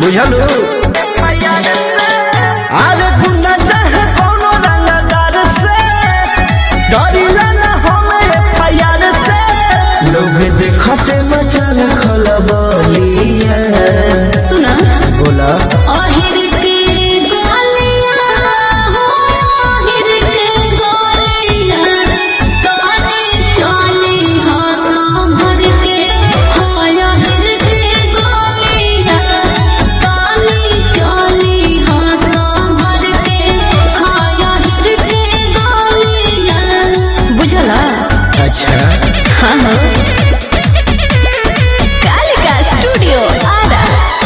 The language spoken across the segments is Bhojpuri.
बुझलू अरे गुंडा चाहे कोनो रंगदार से डरिला ना हमें एफआईआर से लोग देखते मचल खलबलिया सुना बोला अहिर के गोलियां हो अहिर के गोलियां ताने चली हो संभर के हाय अहिर के गोलियां ताने चली हो संभर के हाय अहिर के गोलियां बुझला अच्छा हाँ हाँ कालिका स्टूडियो आरा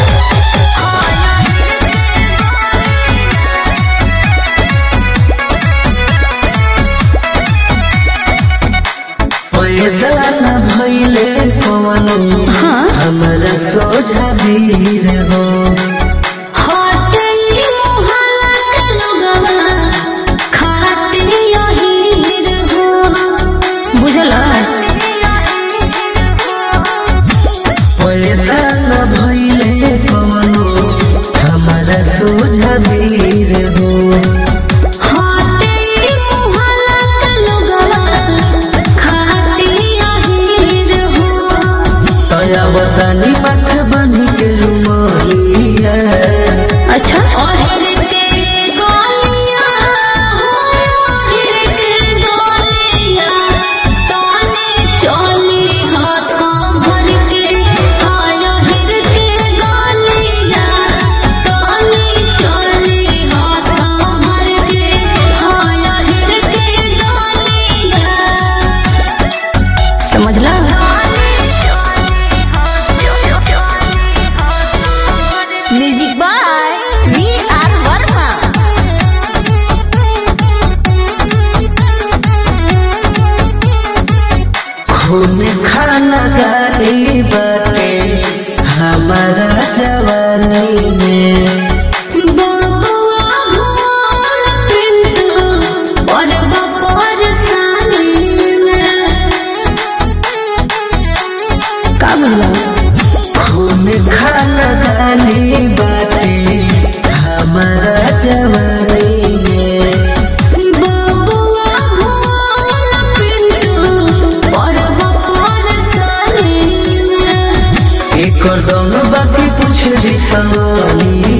पैदा न भइले कवनो हमरा सोझा वीर हो हटली मोहल्ला के लोगवा खाते यहीर हो बुझला पैदा न भइले कवनो हमरा सोझा वीर हो हटली मोहल्ला के लोगवा खाते यहीर हो तया बतानी मत बनी के रुमालिया अच्छा अहिर के गोलियां हो अहिर के गोलियां ताने चली हो संभर के हाय अहिर के गोलियां ताने चली हो संभर के हाय अहिर के गोलियां समझला music by V R Verma खून खाना गाली बाटे हमारा जवानी में बबुआ भोर पिंटू परब परसानी में का बुझला खून खाना गाली बाटे हमारा जवानी में बबुआ भोर पिंटू परब परसानी में एक दम बाकी पूछ दी सवालिया